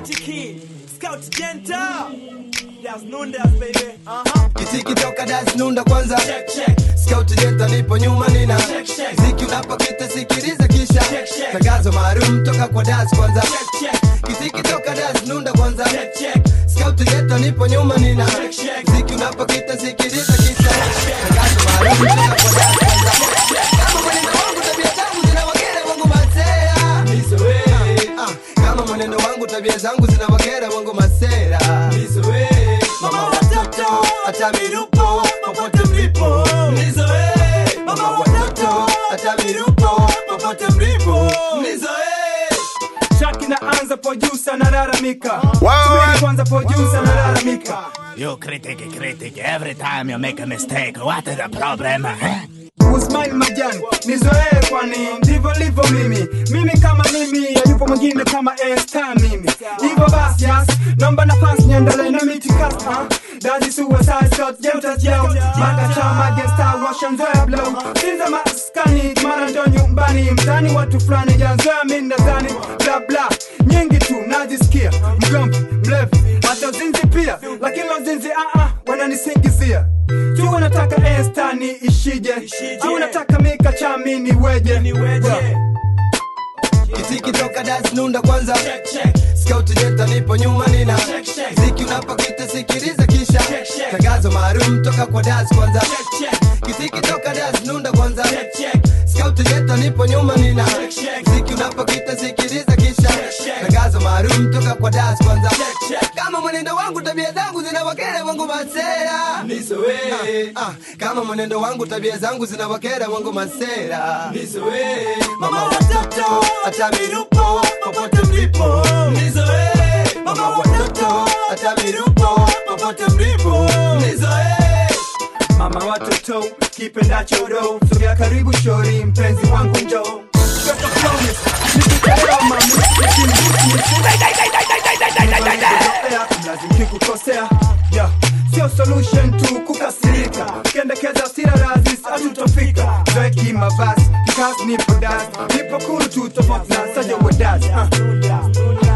Scout Kid, Scout Genta. That's Nundas, baby. Uh huh. Kitiki toka das nunda kwanza Check, check. Scout jenta nipo nyuma nina Check, check. Ziki unapopita sikiliza kisha Check, check. Tangazo maalum toka kwa das kwanza Check, check. Kitiki toka das nunda kwanza Check, check. Scout jenta nipo nyuma nina Check, check. Ziki unapopita sikiliza kisha Tangazo maalum toka kwa das kwanza Kama mwenendo wangu tabia zangu zinawakera wangu masera Nizoe, Ah, Kama mwenendo wangu tabia zangu zinawakera wangu masera nizoe. Mama watoto, hata mirupo popote mlipo nizoe. mama watoto hata mirupo popote mlipo Track inaanza producer nalalamika. Wow. Subiri kwanza producer nalalamika. You critic, critic, every time you make a mistake, what is the problem? Huh? Usmail Majani, nizoee kwani ndivyo livyo mimi. Mimi kama mimi, hayupo mwingine kama Esta mimi. Hivyo basi yes, naomba nafasi niendelee na mitikasi ah. Dazi suicide shot, jeuta jeu Maka chama gangsta, washa nzoya blow Sinza maskani, mara ndo nyumbani Mtani watu fulani, janzoya mi nadhani Bla bla, nyingi tu najisikia Mgomvi, mlevi, hata uzinzi pia Lakini uzinzi ah ah, wananisingizia tu wanataka estani ishije au wanataka mika chamini weje kitiki toka das nunda kwanza scout jenta nipo nyuma nina ziki unapokita sikiliza kisha tangazo maalum toka kwa das kwanza kitiki toka das nunda kwanza scout jenta nipo nyuma nina ziki unapokita sikiliza kisha tangazo maalum toka kwa das kwanza kama mwenendo wangu tabia zangu zinawakera wangu masera Ah, kama mwenendo wangu tabia zangu zinawakera wangu masera mama watoto hata mirupo popote mlipo mama watoto hata mirupo popote mlipo mama watoto kipendacho ro sogea karibu shori mpenzi wangu njo Toka promise, nikikuelewa mami, usinigusi, lazima kikukosea Yeah. sio solution tu kukasirika kendekeza sira razis hatutofika zoeki mavazi kikazi nipo das nipo kuru tu tofauti na saja wedas uh.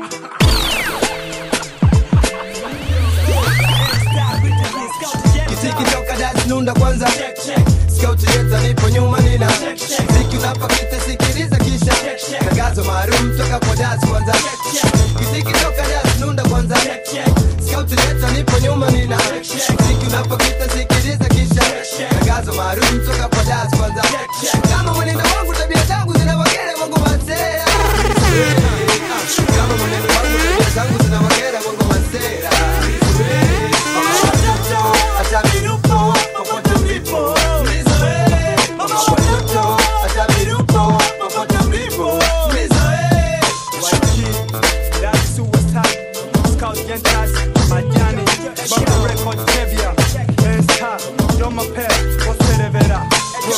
kitiki toka das nunda kwanza scout jeta nipo nyuma nina ziki unapokita sikiliza kisha tangazo maalum toka kwa das kwanza kitiki toka das nunda kwanza scout jeta nipo nyuma nina ziki unapokita sikiliza kisha tangazo maalum toka kwa das kwanza kama mwenendo wangu tabia zangu zinawakera wangu masera kama mwenendo wangu tabia zangu zinawakera wangu masera mama watoto hata mirupo popote mlipo mama watoto hata mirupo popote mlipo That's suicide. Scout Gentas, Majani, Bumper Record Trivia, Esta, Doma Pep, Posterevera.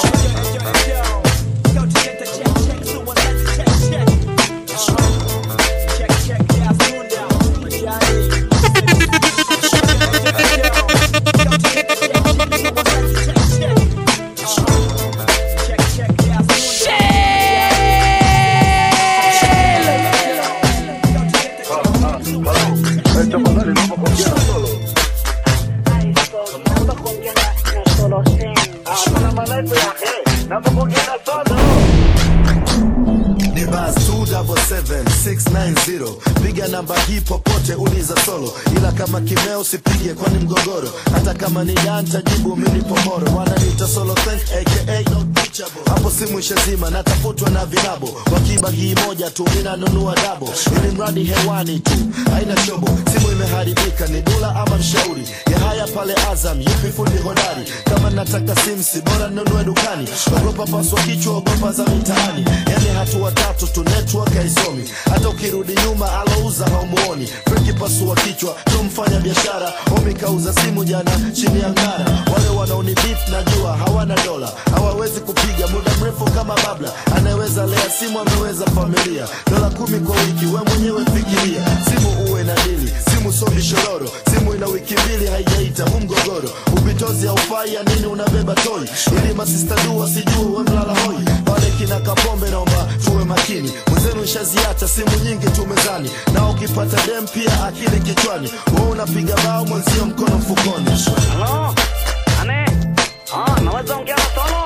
ni bas 277690 piga namba hii popote uliza solo ila kama kimeo usipige kwani mgogoro hata kama ni janta jibu mini pomoro wananiita solo thank aka not teachable. hapo simu ishazima natafutwa na vilabo wakiba hii moja tu minanunua dabo ili mradi hewani tu haina shobo simu imeharibika ni dula ama mshauri ya haya pale azam yupi fundi hodari kama nataka simsi bora nunue dukani ogopa paswa kichwa ogopa za mitaani yani hatua tatu tu network haisomi hata ukirudi nyuma alouza haumuoni friki pasua kichwa tumfanya biashara omi kauza simu jana chini ya ngara wale wanaoni beef najua hawana dola hawawezi kupiga muda mrefu kama babla anayeweza lea simu ameweza familia dola kumi kwa wiki we mwenyewe fikiria simu uwe na dili simu somi shororo simu ina wiki mbili haijaita hu mgogoro upitozi haufai ya nini unabeba toi ili masista dua sijue we mlala hoi pale kina kapombe naomba tuwe makini Mwenze zenu nshaziacha simu nyingi tu mezani na ukipata dem pia akili kichwani wewe unapiga bao mwenzio mkono mfukoni Halo? Ane? Ah, naweza ongea na solo?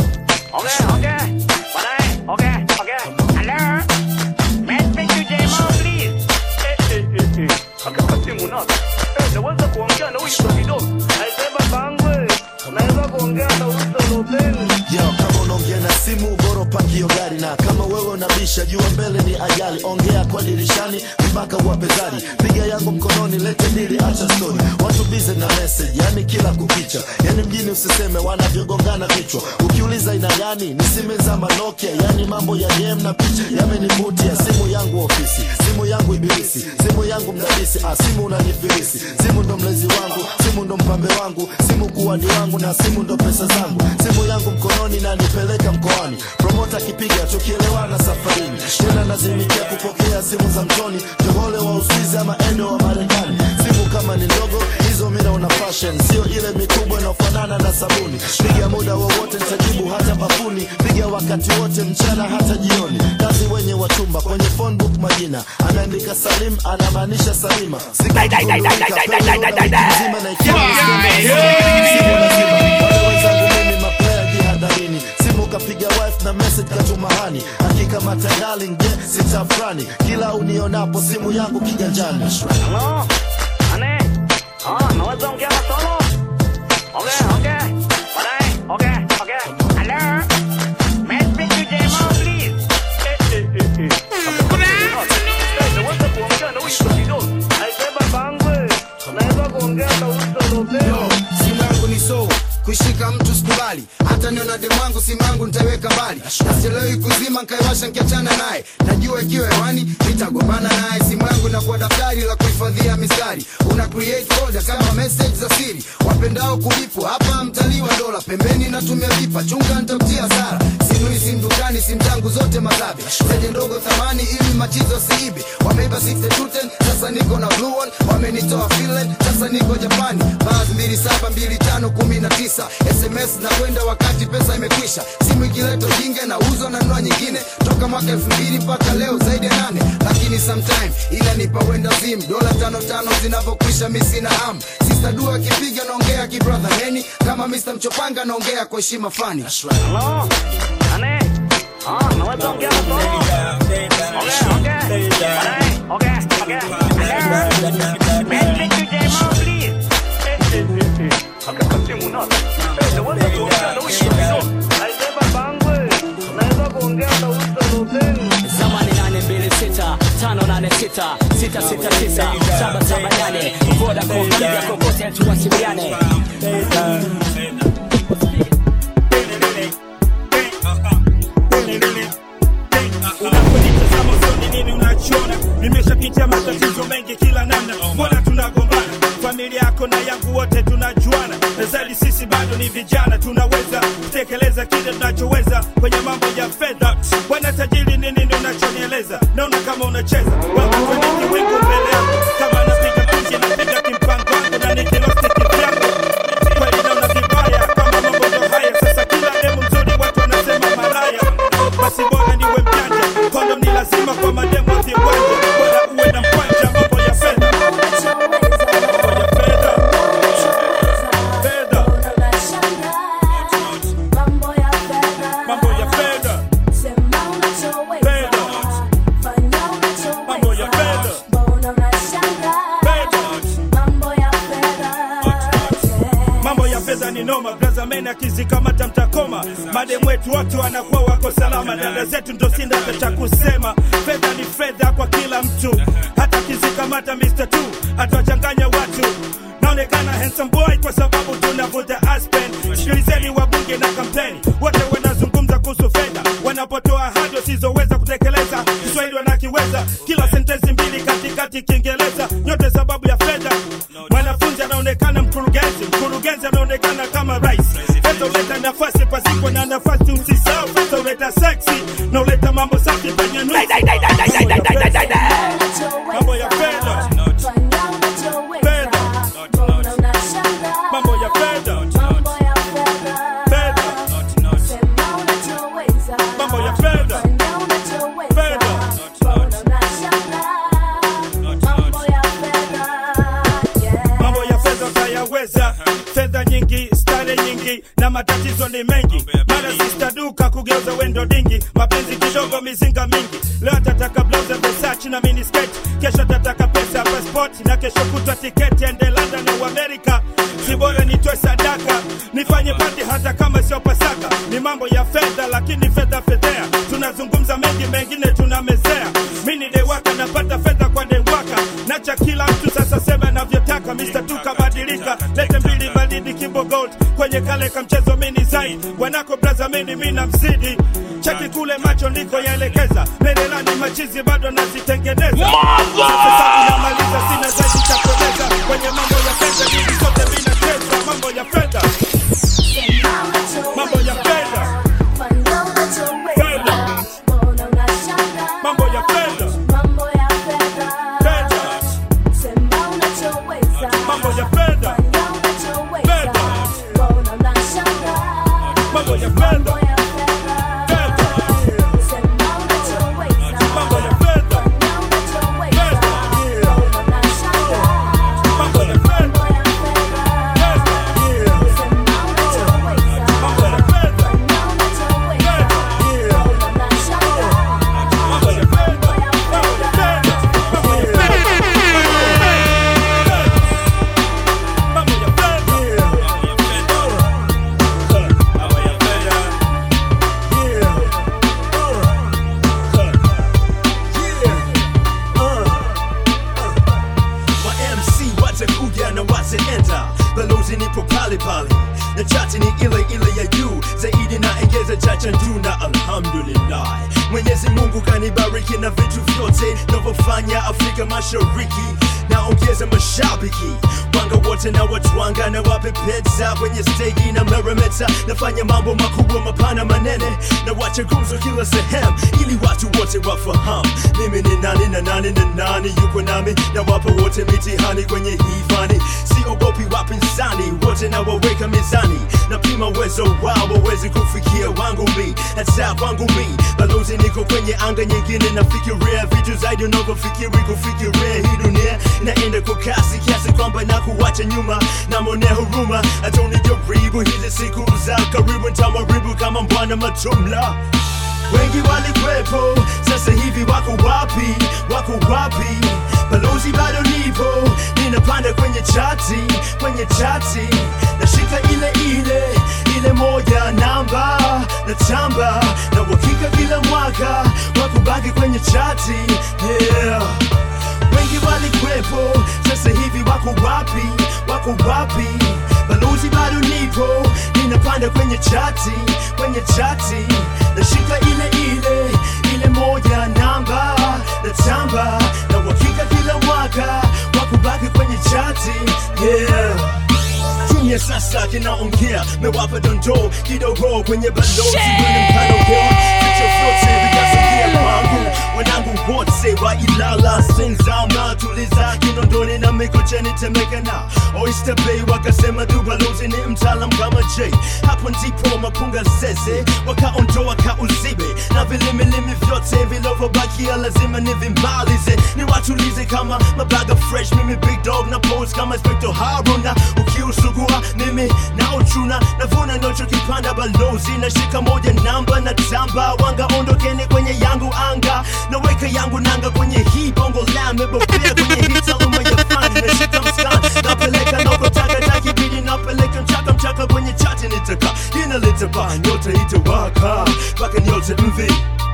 Okay, okay. Baadaye. Okay, okay. Hello? May I speak to J-Mo, please? Eh, eh, eh, eh. Akaka simu na. Eh, naweza kuongea na huyu kidogo. Aisema bangwe. Naweza kuongea na huyu solo tena. Yo, kama unaongea na simu bora pakio gari na kama wewe unabisha jua mbele ni ajali ongea kwa dirishani mpaka uwape gari piga yangu mkononi lete dili acha story watu bize na message yani kila kukicha yani mjini usiseme wanavyogongana vichwa ukiuliza ina gani ni simu za manokia yani mambo ya game na picha yamenivutia simu yangu ofisi simu yangu ibilisi simu yangu mdadisi ah, simu unanifilisi simu ndo mlezi wangu simu ndo mpambe wangu simu kuwadi wangu na simu ndo pesa zangu simu yangu mkononi na nipeleka mkoani promota akipiga tukielewana safarini tena nazimikia kupokea simu za mtoni johole wa uswizi ama endo wa marekani simu kama ni ndogo hizo mina una fashion sio ile mikubwa inaofanana na sabuni piga muda wowote nitajibu hata bafuni piga wakati wote mchana hata jioni kazi wenye wachumba kwenye phone book majina anaandika salim anamaanisha salima Siku kugundulika, pendo mzima na ikiwa ni simu lazima. Wale wenzangu mimi maplaya jihadharini simu kapiga wife na message katumahani hakika matadalin je sitafrani kila unionapo simu yangu kiganjani Halo? Ane? Ah, naweza ongea na solo? Okay, okay. Baadaye. Okay, okay. Hello? May I speak to J-Mo, please? Eh, eh, eh, eh. Akaka simu na. Eh, naweza kuongea na huyu kidogo. Aisema bangwe. Naweza kuongea na huyu solo tena. simu yangu ni so kushika mtu sikubali hata niona demu wangu simu yangu nitaiweka mbali nasielewi kuzima nkaiwasha nkiachana naye najua ikiwa hewani nitagombana naye simu yangu inakuwa daftari la kuhifadhia mistari una create folder kama message za siri wapendao kulipwa hapa mtalii wa dola pembeni natumia vipa chunga nitakutia hasara simu hii simu dukani simu zangu zote mazabi zenye ndogo thamani ili machizo siibi wameiba 6210 sasa niko na blue one wamenitoa Finland sasa niko Japani bas 272519 SMS na kwenda wakati pesa imekwisha simu ikileta ujinga na uzwa na ndoa nyingine toka mwaka 2000 mpaka leo zaidi ya nane lakini sometime ila nipa wenda zim dola tano tano zinavyokwisha mi sina ham Sister Dua akipiga naongea kibrother neni kama Mr. Mchopanga naongea kwa heshima fani Halo? Ane? Ah, naweza ongea na solo? Okay, okay. Baadaye. Okay, okay. Hello? May I speak to J-Mo, please? Eh, eh, eh, eh. Akaka simu na. Eh, naweza kuongea na huyu kidogo. Aisema bangwe. Naweza kuongea na huyu solo tena. zamani nane mbili sita tano nane sita sita sita tisa saba saba nane Vodacom piga kokote tuwasiliane unaponitazama usoni nini unachiona nimeshapitia matatizo mengi kila namna mbona tunagombana familia yako na yangu wote tunajuana na zaidi sisi bado ni vijana tunaweza kutekeleza kile tunachoweza kwenye mambo ya fedha bwana tajiri nini ndo unachonieleza naona kama unacheza wakatweniki wingu mbele yako kama napiga pichi napiga kimpango wangu na nikilosti kivyangu kweli naona vibaya kwamba mambo ndo haya sasa kila demu mzuri watu wanasema malaya basi bora niwe mjanja kondom ni lazima kwa mademu wa viwanja bora uwe na mkwanja mambo ya fedha mambo ya fedha fedha mambo ya fedha fedha mambo ya fedha fedha mambo ya fedha ni noma braza meni akizikamata mtakoma mademu wetu wote wanakuwa wako salama dada zetu ndo sina cha kusema fedha ni fedha kwa kila mtu hata akizikamata mr t atawachanganya watu naonekana handsome boy kwa sababu tunavuta aspen sikilizeni wabunge na kampeni wote wanazungumza kuhusu fedha wanapotoa ahadi wasizoweza kutekeleza kiswahili wanakiweza kila sentensi mbili katikati kiingereza nyote sababu ya fedha mwanafunzi anaonekana mkurugenzi mkurugenzi anaonekana kama rais fedha huleta nafasi pasipo na nafasi usisao fedha huleta seksi na huleta mambo safi penye nusu. Mambo ya fedha. Fedha. Mambo ya fedha. Fedha. Mambo ya fedha. Fedha. pesa fedha nyingi stare nyingi na matatizo ni mengi mara sista duka kugeuza wendo dingi mapenzi kidogo mizinga mingi leo atataka blauza Versace na miniskirt kesho atataka pesa ya passport na kesho kutwa tiketi ende London au Amerika si bora nitoe sadaka nifanye pati hata kama sio pasaka ni mambo ya fedha lakini fedha fedhea tunazungumza mengi mengine tunamezea mini dewaka napata fedha kwa dewaka nacha kila mtu sasa sema anavyotaka Mr. Tuka badilika lete mbili baridi Kimbo Gold kwenye kale ka mchezo mini zaidi wanako braza mini mina mzidi cheki kule macho ndiko yaelekeza merelani machizi bado nazitengeneza sasa namaliza sina zaidi cha kueleza kwenye mambo ya fedha nyingi sote minacheza mambo ya fedha mambo ya fedha fedha mambo ya fedha fedha mambo ya fedha fedha mambo ya fedha fedha mambo ya fedha mambo ya fedha mambo ya fedha mambo ya fedha mambo ya mambo ya wa MC watakuja na wataenda, balozi nipo pale pale, na chati ni ile ile ya juu zaidi, na engeza chacha juu, na alhamdulillah Mwenyezi Mungu kanibariki na vitu vyote navyofanya Afrika Mashariki, naongeza mashabiki wanga wote na watwanga na wapepeta kwenye stage na meremeta, nafanya mambo makubwa mapana manene na wacha gumzo kila sehemu, ili watu wote wafahamu mimi ni nani na nani na nani yuko nami, na wapa wote mitihani kwenye hii fani, siogopi wapinzani wote na waweka mezani, na pima uwezo wao wawezi kufikia wangu mi, hata kwangu mi balozi, niko kwenye anga nyingine, nafikiria vitu zaidi unavyofikiri kufikiria hii dunia, naenda kwa kasi kiasi kwamba na kuwacha nyuma, na monea huruma, hata unijaribu hizi siku za karibu, ntamaribu kama mbwana matumla wengi walikwepo, sasa hivi wako wapi? Wako wapi? Balozi bado nipo, ninapanda kwenye chati, kwenye chati, nashika ile ile ile moja namba na tamba na uhakika kila mwaka wakubaki kwenye chati yeah. Wengi walikwepo, sasa hivi wako wapi? Wako wapi? Balozi bado nipo, ninapanda kwenye chati, kwenye chati, nashika ile ile ile moja namba na tamba na uhakika kila mwaka wakubaki kwenye chati yeah. Kimya sasa kinaongea, mewapa dondoo kidogo kwenye balozi wene mkanogea vicho vyote vikasingia kwangu, wanangu wote wa Ilala, Senzama, tuliza Kinondoni na Mikocheni, Temeke na Oyster Bay wakasema tu balozi ni mtaalam kama J. Hapo ndipo mapunga zeze wakaondoa kauzibe na vilimilimi vyote vilivyobakia lazima nivimalize, niwatulize kama mabaga fresh. Mimi big dog na pose kama Inspector Haruna, ukiusugua mimi na uchuna navuna nocho kipanda balozi nashika moja namba na tamba wanga ondokeni kwenye yangu anga naweka yangu nanga kwenye hii bongo la mebobea kwenye hii taaluma ya fani nashika mskan napeleka nakotaka nakibidi napeleka mchaka mchaka kwenye chati nitaka inalitapa nyota itawaka mpaka nyote mvi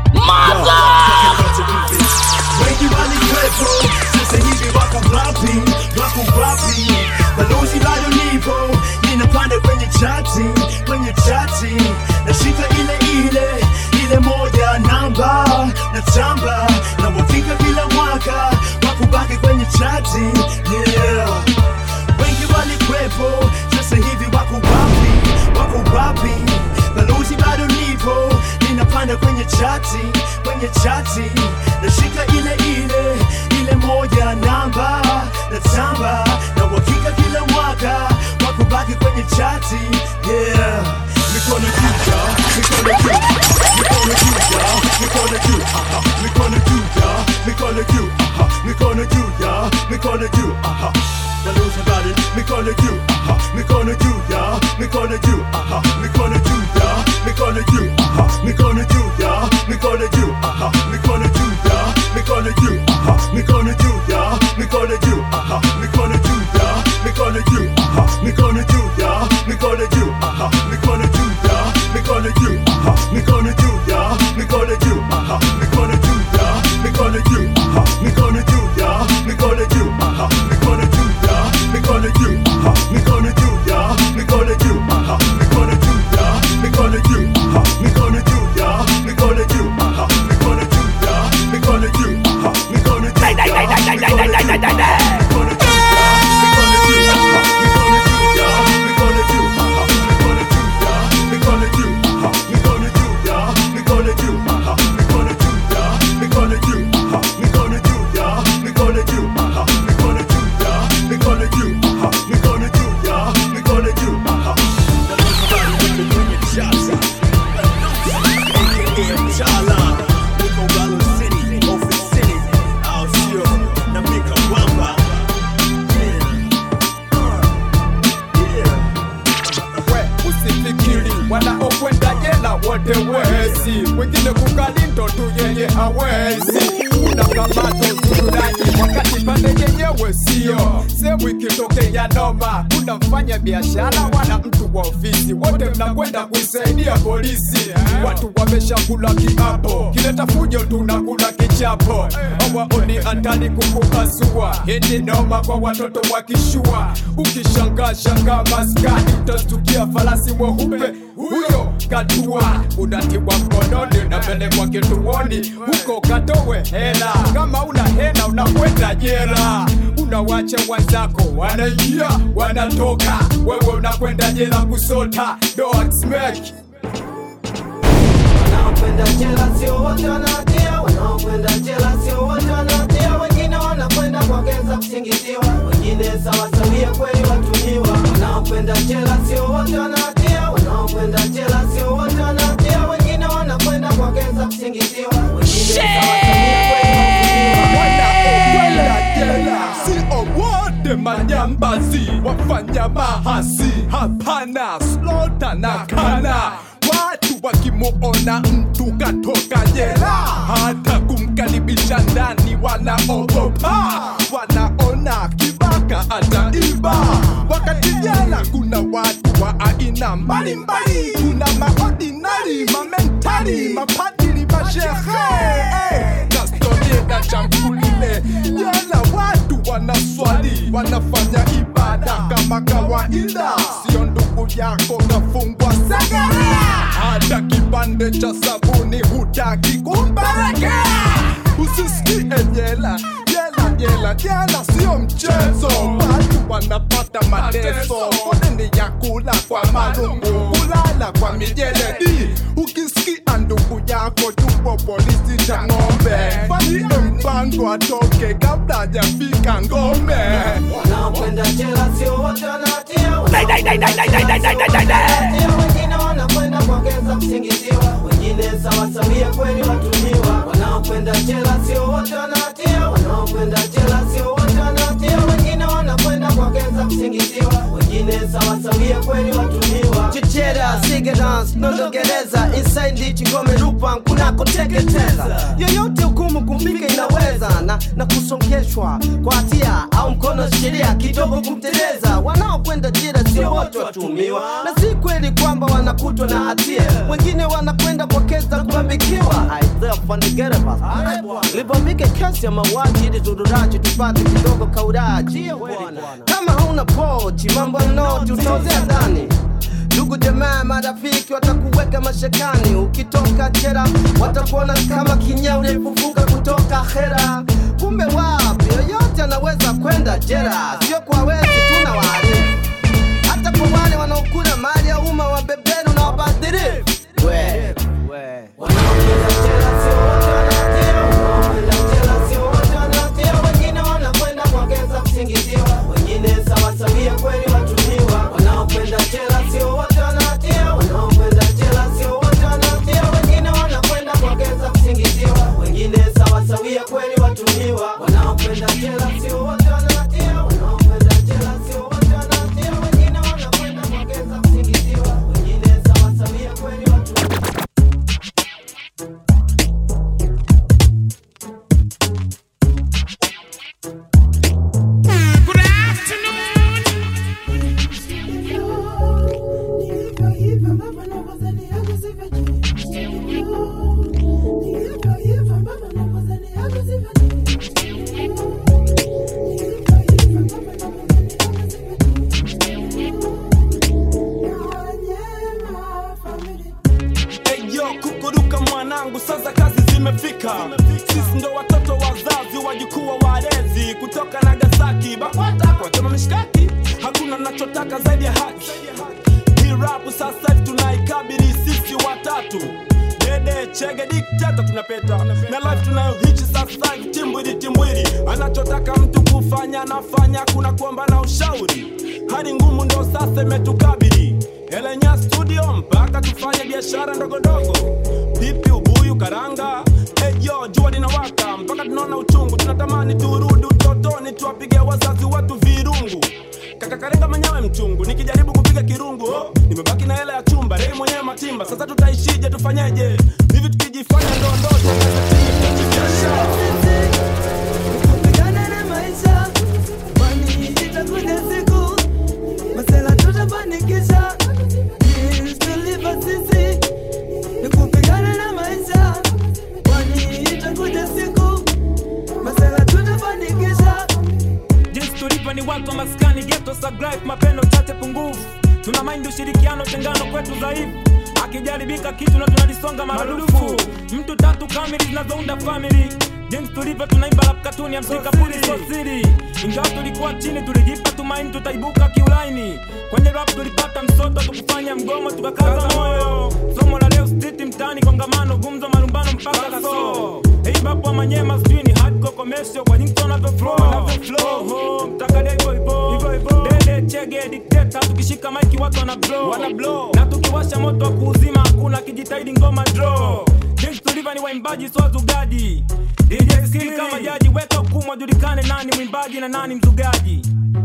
wengi walikwepo sasa hivi wako wapi wako wapi balozi bado nipo ninapanda kwenye chati kwenye chati nashika ile ile ile moja namba na tamba na uhakika kila mwaka wakubaki kwenye chati yeah wengi walikwepo sasa hivi wako wapi wako wapi balozi bado nipo ninapanda kwenye chati kwenye chati nashika ile ile ile moja namba na tamba na uhakika kila mwaka wakubaki kwenye chati yeah mikono juu ya mikono juu mikono juu ya mikono juu aha mikono juu ya mikono juu aha mikono juu ya mikono juu aha balozi bado mikono juu aha mikono ya mikono juu aha mikono juu ya mikono juu aha mikono juu ya mikono juu aha mikono juu ya mikono juu aha mikono juu ya mikono juu aha mikono juu ya mikono juu aha mikono juu ya mikono juu aha mikono juu ya mikono juu aha mikono juu ya mikono juu aha mikono juu ya mikono juu aha mikono juu ya mikono juu ya we usifikiri wanaokwenda jela wote wezi wengine kukalindo tu yeye hawezi kuna kamato zururaji wakati pande yenyewe sio sehemu ikitokea noma kuna mfanya biashara wala mtu wa ofisi wote mnakwenda kuisaidia polisi watu wameshakula kiapo kileta fujo tunakula kichapo hawaoni hatari kukupasua hili noma kwa watoto wakishua ukishangaa shangaa maskani utastukia farasi mweupe huyo katua unatiwa mkononi unapelekwa kituoni huko katowe hela kama una hela unakwenda jela unawacha wenzako wanaingia wanatoka wewe unakwenda jela kusota don't smack wanaokwenda jela sio wote wanahatia, wanaokwenda jela sio wote wanahatia, wengine wanakwenda kwa kesa kusingiziwa, wengine sawasawia kweli watumiwa. Wanaokwenda jela sio wote wanahatia, wanaokwenda jela sio wote wanahatia, wengine wanakwenda kwa kesa kusingiziwa, wengine sawasawia kweli watumiwa. wanaokwenda jela sio wote manyambazi wafanya mahasi hapana slota na kana watu wakimuona mtu katoka jela hata kumkaribisha ndani wanaogopa wanaona kibaka ataiba wakati jela kuna watu wa aina mbalimbali kuna maordinari mamentari mapadiri mashehe kastorida chamkulile jela watu wanaswali wanafanya ibada kama kawaida sio ndugu yako kafungwa segerea hata kipande cha sabuni hutaki kumbarekea usisikie jela jela jela jela sio mchezo watu wanapata mateso foleni ya kula kwa malungu kulala kwa mijeledi ukisikia ndugu yako yupo polisi cha ng'ombe fanyie mpango atoke kabla hajafika ngome wanaokwenda jela sio wote wanahatia, wanahatia, wengine wanakwenda kwa kesa kusingiziwa, wengine sawasawia kweli watumiwa. Wanaokwenda jela sio wote wanahatia, wanaokwenda jela sio wote wanahatia, wengine wanakwenda kwa kesa kusingiziwa, wengine sawasawia kweli watumiwa. Chichera, Sigedans, Nondo Gereza, Inside Chingome Rupa, kunakoteketeza yoyote hukumu kumfika inaweza na, na kusongeshwa kwa hatia au mkono sheria kidogo kumteleza. Wanaokwenda jela sio wote watumiwa, na si kweli kwamba wanakutwa na hatia, wengine wanakwenda kwa kesi za kubambikiwa. Libambike kesi ya mauaji ili tuduraji tupate kidogo kauraji. Kama hauna pochi, mambo ya noti utaozea ndani ndugu jamaa marafiki watakuweka mashakani ukitoka jera watakuona kama kinyau uliyefufuka kutoka hera kumbe wapi yoyote anaweza kwenda jera sio kwa wezi tuna wahalifu hata kwa wale wanaokula mali ya umma wabeberu na wabadhirifu we wanaokwenda jela sio wote wanahatia, wanaokwenda jela sio wote wanahatia, wengine wanakwenda kwa kesa kusingiziwa, wengine sawasawia kweli watumiwa. Wanaokwenda jela sio wote wanahatia, wanaokwenda jela sio wote wanahatia, wengine wanakwenda kwa kesa kusingiziwa, wengine sawasawia kweli watumiwa. Wanaokwenda jela sio wote wanahatia, wanaokwenda jela sio wote wanahatia, wengine wanakwenda kwa kesa zimefika sisi ndo watoto wazazi wajukuu wa walezi kutoka nagasaki bakwata kwa tema mishkaki hakuna nachotaka zaidi ya haki hii rapu sasa hivi tunaikabili sisi watatu dede chege dikteta tunapeta na life tunayohichi sasa hivi timbwili timbwili anachotaka mtu kufanya anafanya kuna kuomba na ushauri hali ngumu ndo sasa imetukabili elenya studio mpaka tufanye biashara ndogondogo pipi ubuyu karanga ejo jua linawaka mpaka tunaona uchungu tunatamani turudi utotoni tuwapige wazazi wetu virungu kakakarenga manyawe mchungu nikijaribu kupiga kirungu oh, nimebaki na hela ya chumba rei mwenyewe matimba sasa tutaishije tufanyeje hivi tukijifanya ndondoto Kupigana na maisha, kwani itakuja siku masela tutafanikisha. Yes, tulipa sisi ni kupigana na maisha, kwani itakuja siku masela tutafanikisha. jinsi tulivyo ni watu wa maskani geto sagrif mapendo chache pungufu tuna maindi ushirikiano tengano kwetu dhaifu akijaribika kitu na tunalisonga marudufu mtu tatu kamili zinazounda famili jinsi tulivyo tunaimba rap katuni ya msikapuli sosiri ingawa tulikuwa chini tulijipa tumaini tutaibuka kiulaini kwenye rap tulipata msoto tukufanya mgomo tukakaza moyo somo la leo stiti mtani kongamano gumzo malumbano mpaka so hii bapo manyema sijui ni hardcore commercial kwa jinsi wanavyo flow wanavyo flow ho mtakalia hivyo hivyo hivyo hivyo dede chege dikteta tukishika maiki watu wana blow wana blow na tukiwasha moto wa kuuzima hakuna kijitahidi ngoma draw jinsi tulivyo ni waimbaji so wazugaji DJ skill kama jaji weka hukumu wajulikane nani mwimbaji na nani mzugaji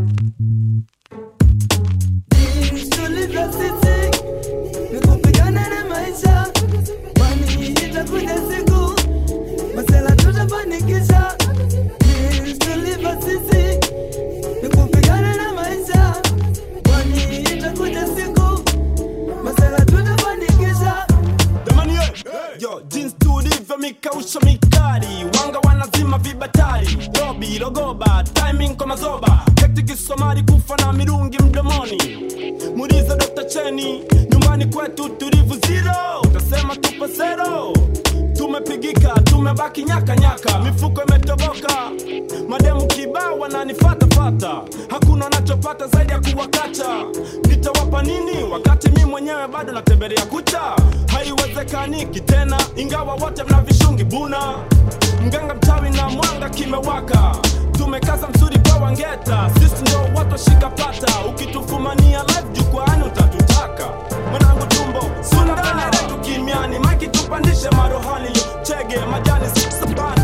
tulivyo sisi ni kupigana na maisha, kwani itakuja siku masela tutafanikisha. Yes, tulivyo sisi ni kupigana na maisha, kwani itakuja siku masela tutafanikisha. jamani ye yo jinsi tulivyo mikausha mikali wanga wanazima vibatari dobi logoba timing kwa mazoba katika somali kufa na mirungi mdomoni muliza dr cheni nyumbani kwetu tulivu zero utasema tupo zero tumepigika tumebaki nyaka nyaka mifuko imetoboka mademu kibao wananifatafata hakuna wanachopata zaidi ya kuwakacha nitawapa nini wakati mi mwenyewe bado natembelea kucha haiwezekaniki tena ingawa wote mna vishungi buna mganga mchawi na mwanga kimewaka tumekaza msuri kwa wangeta sisi ndo watu washika pata ukitufumania live jukwaani utatutaka mwanangu tumbo sundaneretu kimiani maiki tupandishe marohani yo chege majani sabani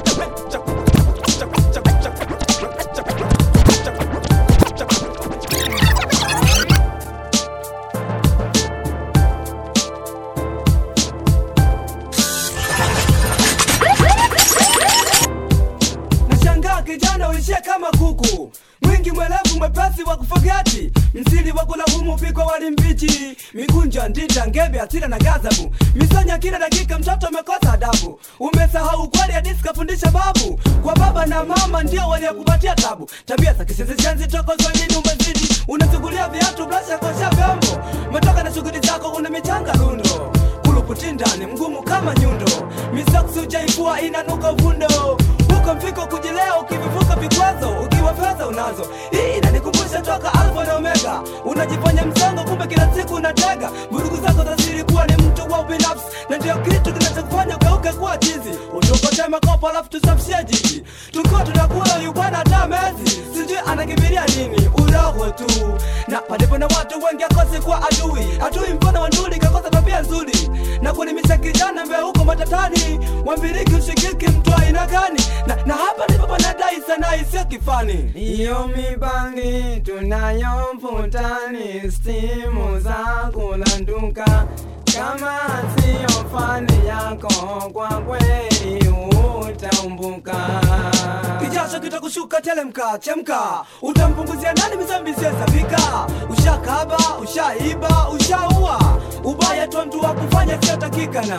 Nashangaa kijana uishie kama kuku mwingi mwelevu mwepesi wa kufogati msili wa kulaumu pikwa wali mbichi mikunja ndita ngebe asira na gazabu misonya kila dakika mtoto amekosa adabu umesahau kweli hadisi kafundisha babu kwa baba na mama ndio waliokupatia tabu tabia za kisisishanzi toko swahilini umezidi unasugulia viatu blasha kosha vyombo umetoka na shughuli zako una michanga lundo kuluputinda ni mgumu kama nyundo misoksi ujaifua inanuka uvundo huko mfiko kujilea ukivivuka vikwazo ukiwa fedha unazo hii inanikumbusha toka alfa na omega unajifanya msongo kumbe kila siku unatega vurugu zako za siri kuwa ni mtu wa ubinafsi na ndio kitu kinachokufanya ugeuke kuwa chizi utukote makopo alafu tusafishie jiji tukiwa tunakula yubwana hata mezi sijui anakimbilia nini uroho tu na palipo na watu wengi akosi kwa adui adui mfano wa nduli kakosa tabia nzuri na kuelimisha kijana mbele huko matatani wambiriki ushikiki mtu aina gani na, na hapa ndipo panadai sana isiyo kifani Iyo mibangi tunayo mvutani, stimu za kulanduka. Kama siyo fani yako, kwa kweli utaumbuka. kijasho kitakushuka telemka chemka utampunguzia nani mizambi isiyosabika ushakaba ushaiba ushaua ubaya tu mtu wa kufanya siyotakikana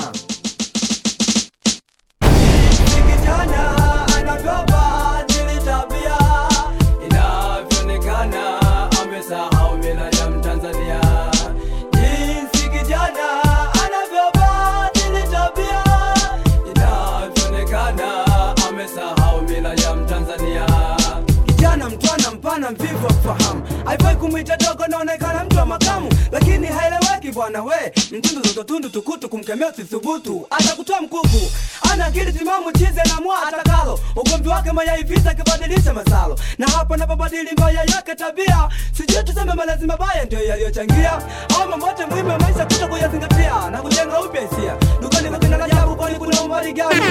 kijana anavyobadili tabia inavyoonekana amesahau mila ya mtanzania jinsi kijana anavyobadili tabia kumwita dogo naonekana mtu wa makamu lakini haeleweki bwana we mtundu zototundu tukutu kumkemea usithubutu atakutoa mkuku ana akili timamu chize na mwa atakalo ugomvi wake mayai vita akibadilisha masalo na hapo napobadili mbaya yake tabia sijui tuseme malezi mabaya ndio yaliyochangia au mamote muhimu ya maisha kuto kuyazingatia na kujenga upya hisia dukani kwa kina Rajabu kwani kuna umbali gani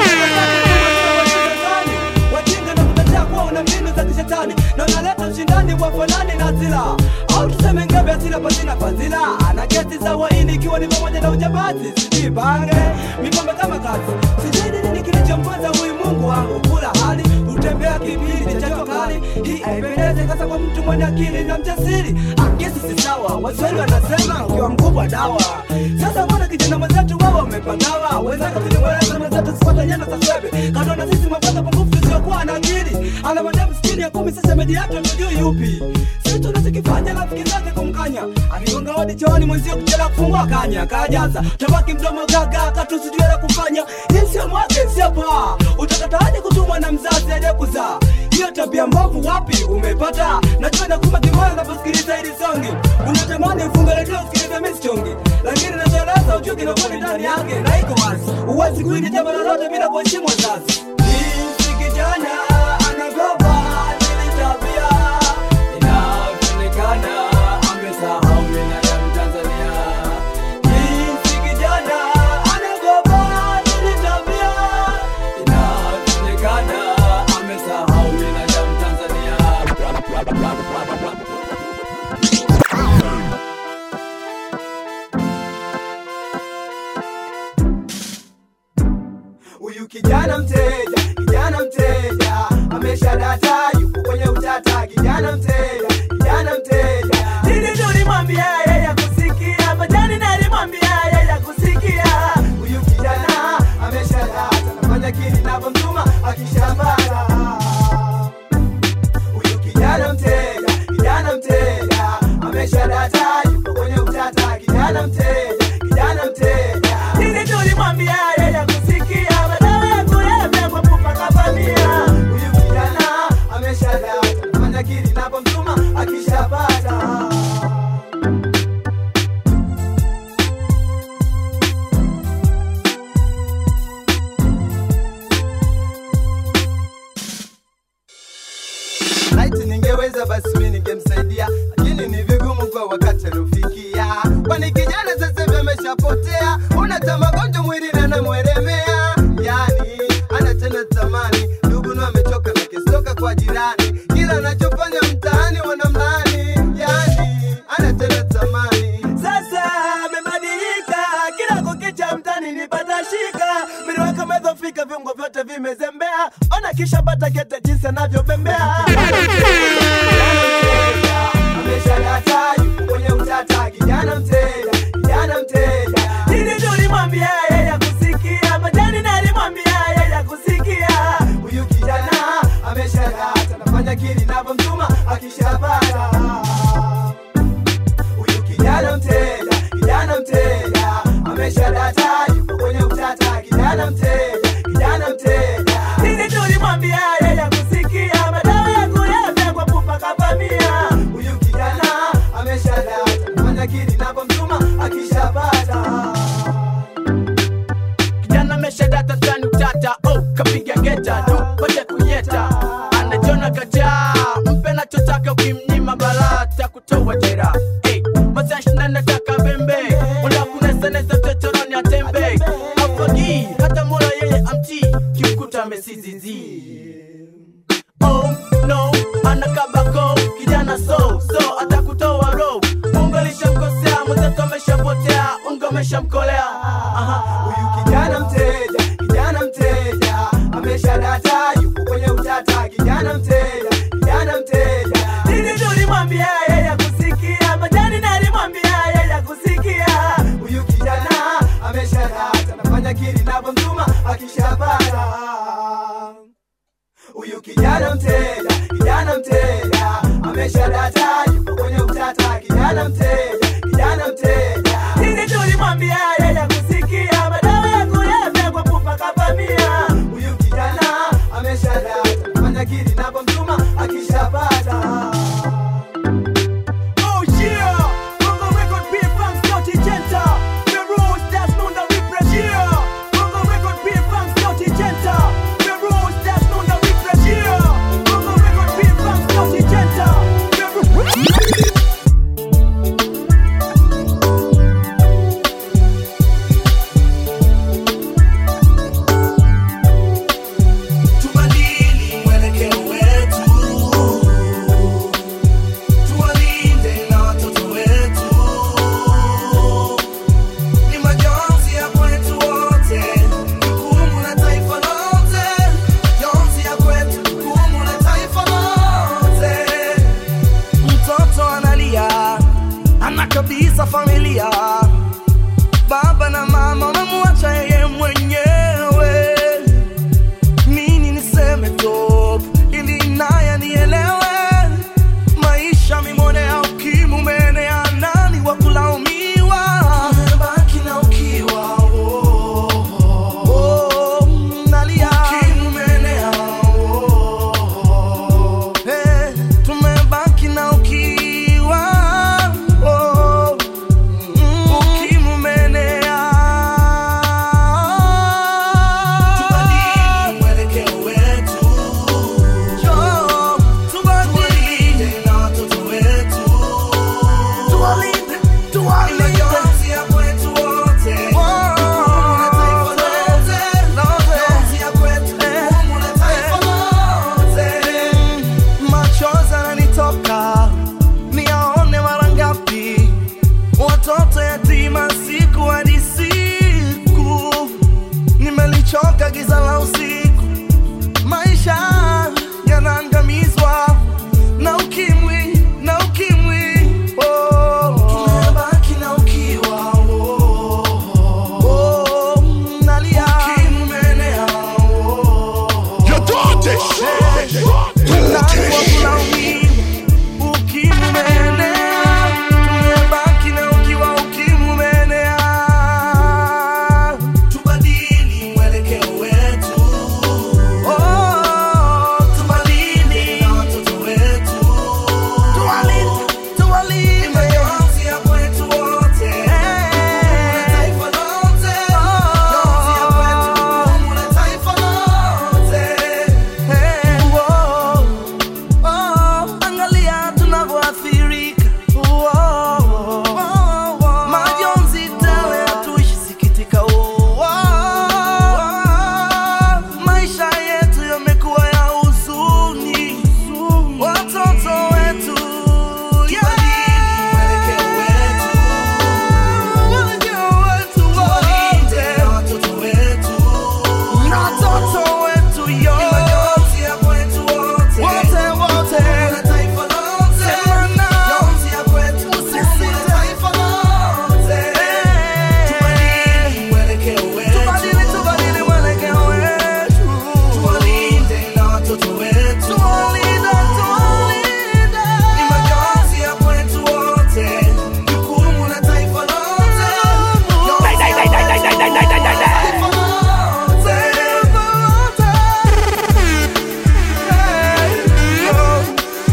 wajinga na kutetea kuwa una mbinu za kishetani na unaleta ushindani wa fanani na zila au tuseme ngebe asila pasina fadhila ana kesi za waini ikiwa ni pamoja na ujambazi sijui bange mipambe kama kazi sijui ni nini kilichomponza huyu mungu wangu kula hali utembea kipindi cha jua kali hii haipendezi kasa kwa mtu mwenye akili na mjasiri akisi si sawa waswahili wanasema ukiwa mkubwa dawa sasa mbona kijana mwenzetu wao wamepagawa wenzake tulimweleza mwenzetu sipata nyendo za swebe kando na sisi mapata pungufu tusiokuwa na akili ana madamu sitini ya kumi sasa medi yake tujui yupi si tunachokifanya rafiki zake kumkanya akigonga hodi chooni mwenzio kuchela kufungua kanya kajaza tabaki mdomo gaga katusijue la kufanya hii sio mwake sio poa utakataje kutumwa na mzazi aliyekuzaa hiyo tabia mbovu wapi umepata najua nakuma kimoyo unaposikiliza hili songi unatamani ufunge redio usikilize misichongi lakini nacheleza ujue kinakoni ndani yake na iko wazi huwezi kuija jambo lolote bila kuheshimu wazazi Jinsi kijana anagopa nili tabia inavyoonekana amesahau mina ya Mtanzania. Jinsi kijana anagopa nili tabia inavyoonekana amesahau mina ya Mtanzania. huyu kijana mteja kijana mteja amesha data yuko kwenye utata kijana mteja kijana mteja nini tulimwambia yeye kusikia majani nalimwambia yeye kusikia huyu kijana amesha data nafanya kili navyomtuma akishapata huyu kijana mteja kijana mteja amesha data yuko kwenye utata kijana mteja kijana mteja nini tulimwambia yeye kusikia madawa ya kulevya kwa kupaka familia huyu kijana amesha data nafanya kili navyomtuma akishapata laiti ningeweza basi mi ningemsaidia lakini ni vigumu kwa wakati aliofikia kwani kijana sasa hivi ameshapotea unata magonjwa mwilini anamweremea yani ana tena tamani ndugu no amechoka na kisoka kwa jirani kila anachofanya mtaani wanamlani yani ana tena tamani sasa amebadilika kila kukicha mtani nipata shika miliweka medhofika viungo vyote vimezembea ona kisha bata kete jinsi anavyobembea ameshadata yuko kwenye utata kijana mteja kijana mteja nini tulimwambia yeye kusikia majani nalimwambia yeye kusikia huyu kijana ameshadata nafanya kili navyomtuma akishapata huyu kijana mteja kijana mteja ameshadata yuko kwenye utata kijana mteja kijana mteja nini tulimwambia yeye kusikia madawa ya kulevya kwa kupaka familia huyu kijana ameshadata nafanya kili navyomtuma akishapata kijana ameshadata tani utata oh, kapiga geta du pate kunyeta anajona kajaa mpe nachotaka ukimnyima barata kutoa jera hey, masashina nataka bembe ula kunesanesa chochoroni atembe afagi hata mola yeye amti kimkuta amesizizi oh no anakabako kijana so so atakutoa ro mungu alishamkosea mwenzetu ameshapotea ungo ameshamkolea huyu kijana mteja kijana mteja ameshadata yuko kwenye utata kijana mteja kijana mteja nini tulimwambia yeye kusikia majani nalimwambia yeye kusikia huyu kijana ameshadata nafanya kili navyomtuma akishapata huyu kijana mteja kijana mteja ameshadata yuko kwenye utata kijana mteja kijana mteja nini tulimwambia yeye kusikia madawa ya kulevya amekosa familia baba na mama wamemwacha yeye mwenyewe nini niseme top ili naye nielewe maisha mimonea ukimu menea nani wa kulaumiwa baki na ukiwa oh, oh, nalia ukimu menea oh, hey, tumebaki na ukiwa oh, mm, ukimu menea tubadili mwelekeo wetu Jo, tubadili na watoto wetu tuwalinde tuwalinde Inayoanzia kwetu wote Mungu na taifa lote Inayoanzia kwetu Mungu na taifa lote machozi yananitoka niyaone mara ngapi watoto yatima siku hadi siku nimelichoka giza la usiku maisha yanaangamizwa na ukimwi na ukimwi oh. tumebaki na ukiwa oh. Oh, nalia ukimwi umeenea oh. Nani wa kulaumiwa? Ukimwi umeenea, tumebaki na ukiwa ukimwi umeenea. Tubadili mwelekeo wetu. Oh, tubadili na watoto wetu. Tuwalinde, tuwalinde. Inayoanzia kwetu wote. Mungu na taifa lote. Inayoanzia kwetu, Mungu na taifa lote. Oh, oh, angalia tunavyoathirika. Oh, oh, oh, majonzi tele hatuishi sikitika. Oh, oh, maisha yetu yamekuwa ya huzuni. Watoto wetu yeah. Mwelekeo wetu wote. Na watoto wetu yote. Wote, wote. Sema nao. Usisite. Tubadili, tubadili mwelekeo wetu. Tuwalinde, tuwalinde. Ni majonzi ya kwetu wote. Jukumu la taifa lote. Dai, dai, dai, dai, dai, dai, dai, dai, dai, dai, dai. Taifa lote. Hey, yo.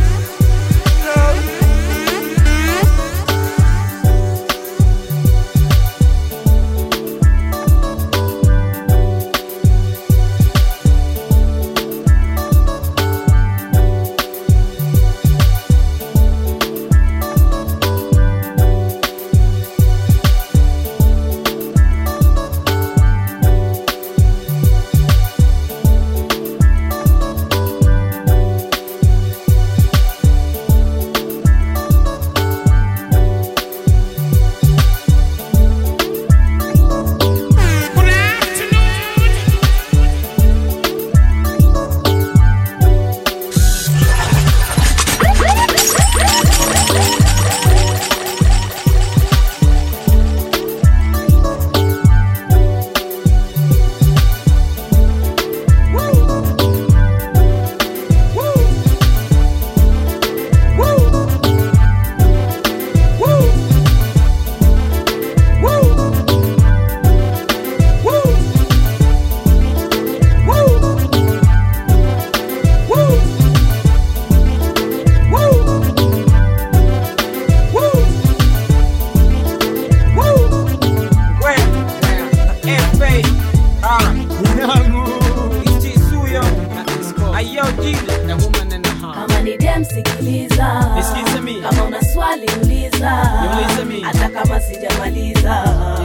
kama ni dem sikiliza Nisikize mi. kama una swali uliza Niulize mi. hata kama sijamaliza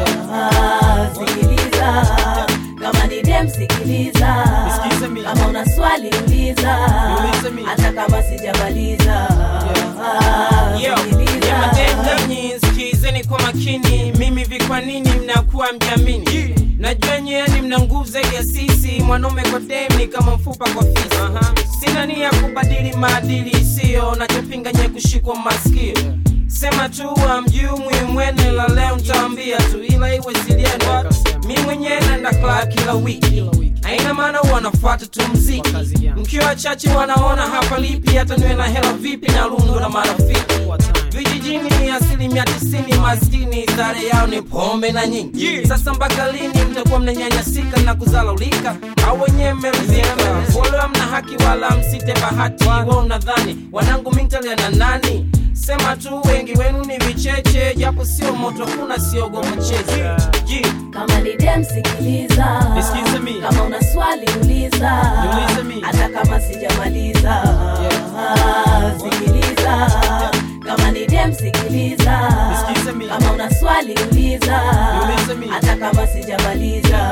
sikiliza kama ni dem sikiliza Nisikize mi. kama una swali uliza Niulize mi. hata kama sijamaliza Yo, yamadenda nyi sikizeni kwa makini mimi vi kwa nini mnakuwa mjamini najua nyeni mna nguvu zaidi ya sisi mwanaume kwa demi kama mfupa kwa fisi sina nia ya kubadili maadili isiyo nachopinga nye kushikwa masikio sema tu amjuu mwimwene la leo ntaambia tu ila iwe silienda mi mwenyewe naenda klaa kila wiki aina maana wanafuata tu mziki mkiwa wachache wanaona hapa lipi hata niwe na hela vipi na lundo na marafiki vijijini ni asilimia tisini maskini stare yao ni pombe na nyingi sasa mpaka lini mtakuwa mnanyanyasika na kuzalaulika au wenyewe mmerizika wale hamna haki wala msite bahati wa unadhani wanangu mintalia na nani sema tu wengi wenu ni vicheche japo sio moto kuna siogopa cheze Ji. kama ni dem sikiliza Nisikize mi. kama una swali uliza Niulize mi. hata kama sijamaliza Ah, sikiliza kama ni dem sikiliza kama una swali uliza hata kama sijamaliza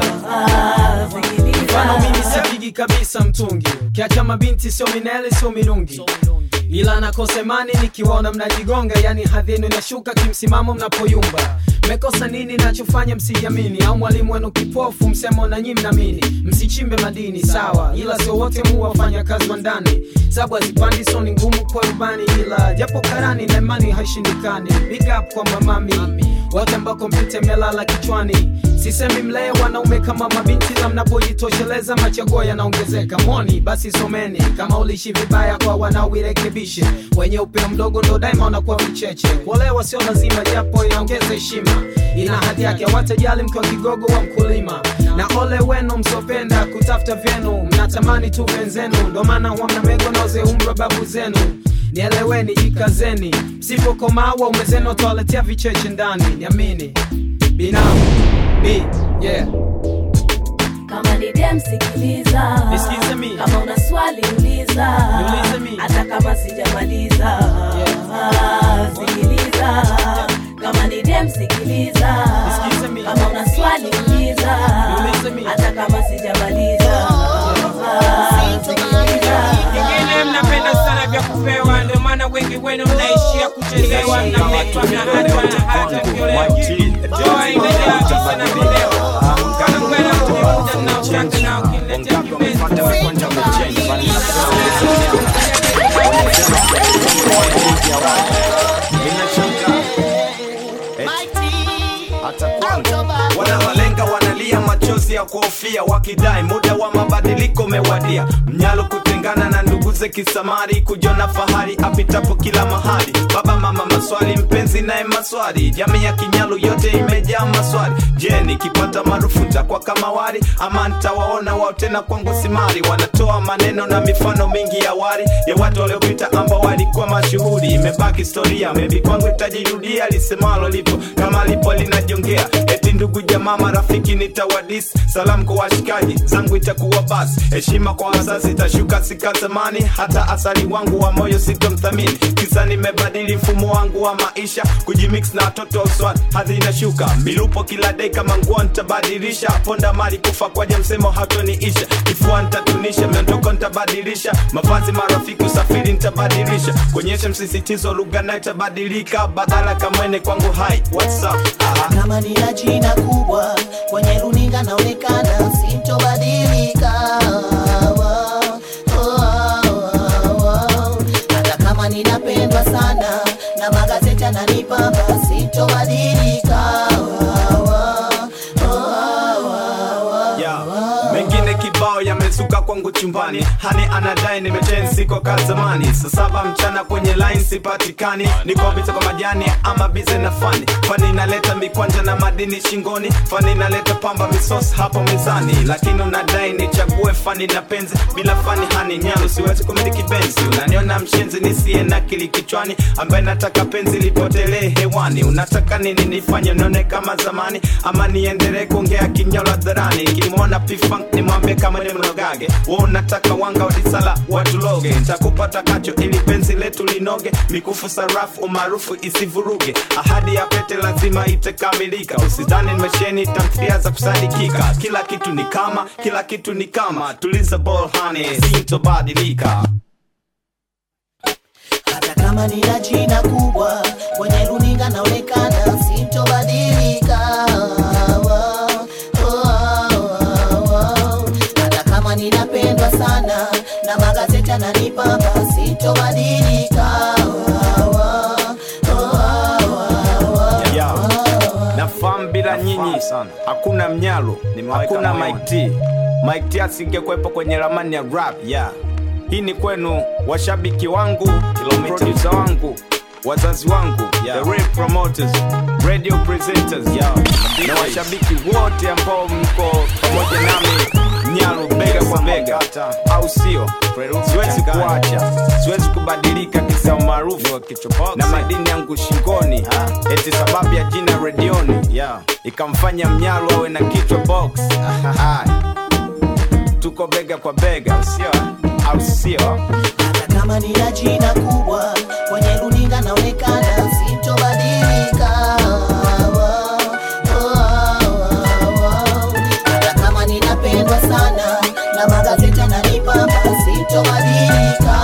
Ah, sikiliza mfano mimi sipigi kabisa mtungi kiacha mabinti sio minele sio mirungi ila nakosemani nikiwaona mnajigonga yani hadhi yenu inashuka kimsimamo mnapoyumba mekosa nini nachofanya msiamini au mwalimu wenu kipofu msemo na nyi mnamini msichimbe madini sawa ila sio wote muwafanya kazi wa ndani sabu hazipandi so ni ngumu kwa rubani ila japo karani na imani haishindikani big up kwa mamami wote ambao kompyuta imelala kichwani sisemi mlee wanaume kama mabinti la mnapojitosheleza machaguo yanaongezeka moni basi someni kama ulishi vibaya kwa wanaoirekebishe wenye upeo mdogo ndo daima wanakuwa vicheche kuolewa sio lazima japo inaongeza heshima ina hadhi yake watajali mkiwa kigogo wa mkulima na ole wenu msopenda kutafuta vyenu mnatamani tu venzenu ndo maana huwa mnamego noze umri wa babu zenu nieleweni jikazeni msipokomaa waume zenu watawaletea vicheche ndani niamini binamu b yeah kama ni dem sikiliza Nisikize mi. kama una swali uliza Niulize mi. hata kama sijamaliza Ah, sikiliza kama ni dem sikiliza kama una swali uliza hata kama sijamaliza Ah, sikiliza Vingine mnapenda sana vya kupewa, ndio maana wengi wenu mnaishia kuchezewa, mnametwa na hata na hata violewa. Ndoa imejaa visa na vileo, kama kwenda kujivuta na utaka na ukiletea kipenzi wanawalenga wanalia machozi ya kuhofia wakidai muda wa mabadiliko umewadia mnyalo kutengana na nduguze kisamari kujona fahari apitapo kila mahali baba mama maswali mpenzi naye maswali jamii ya kinyalu yote imejaa maswali je nikipata maarufu ntakuwa kama wari ama ntawaona wao tena kwangu simari wanatoa maneno na mifano mingi ya wari ya watu waliopita ambao walikuwa mashuhuri imebaki historia mebi kwangu itajirudia lisemalo lipo kama lipo linajongea eti ndugu jamaa marafiki nitawadis salamu kwa washikaji zangu itakuwa basi heshima kwa wazazi itashuka sika zamani hata asali wangu wa moyo sitomthamini kisa nimebadili mfumo wangu wa maisha kujimix na watoto uswat hadhi inashuka milupo kila dei kama nguo nitabadilisha ponda mali kufa kwaja msemo hatoniisha kifua nitatunisha miondoko nitabadilisha mavazi marafiki usafiri nitabadilisha kuonyesha msisitizo lugha nayo itabadilika badala kamwene kwangu hai what's up Aha. kama nina jina kubwa kwenye runinga naonekana sintobadilika Oh, oh, oh. hata kama ninapendwa sana na magazeti ananipamba sintobadilika Yeah. mengine kibao yamezuka kwangu chumbani hani anadai nimetensi kwa kazamani saa saba mchana kwenye line sipatikani niko bize kwa majani ama bize na fani fani inaleta mikwanja na madini shingoni fani inaleta pamba misos hapo mezani lakini unadai nichague fani na penzi bila fani hani nyalo siwezi kumiliki benzi unaniona mshenzi nisiye na kili kichwani ambaye nataka penzi lipotelee hewani unataka nini nifanye nione kama zamani ama niendelee kuongea kinyalo hadharani kimwona pifunk nimwambie kama ni mnogage wa unataka wanga wadisala watuloge ntakupata kacho ili penzi letu linoge mikufu sarafu umaarufu isivuruge ahadi ya pete lazima itakamilika usidhani nimesheni tamthilia za kusadikika kila kitu ni kama kila kitu ni kama tuliza ball honey sintobadilika hata kama nina jina kubwa kwenye runinga naonekana sintobadilika Oh, oh, oh, oh. hata kama ninapendwa sana na magazeti ananipamba sintobadilika Oh, bila nyinyi hakuna mnyalo hakuna Mike T. Mike T asingekuwepo kwenye ramani ya rap yeah. hii ni kwenu washabiki wangu producer wangu wazazi wangu yeah. the real promoters radio presenters yeah. na washabiki wote ambao mko pamoja nami nyalo bega kwa bega au sio siwezi kuacha siwezi kubadilika kisa umaarufu na madini yangu shingoni eti sababu ya jina redioni yeah. ikamfanya mnyalo awe na kichwa box Hai. tuko bega kwa bega au sio au sio kama nina jina kubwa kwenye runinga naonekana sitobadilika hata kama ninapendwa sana na magazeti yananipamba sitobadilika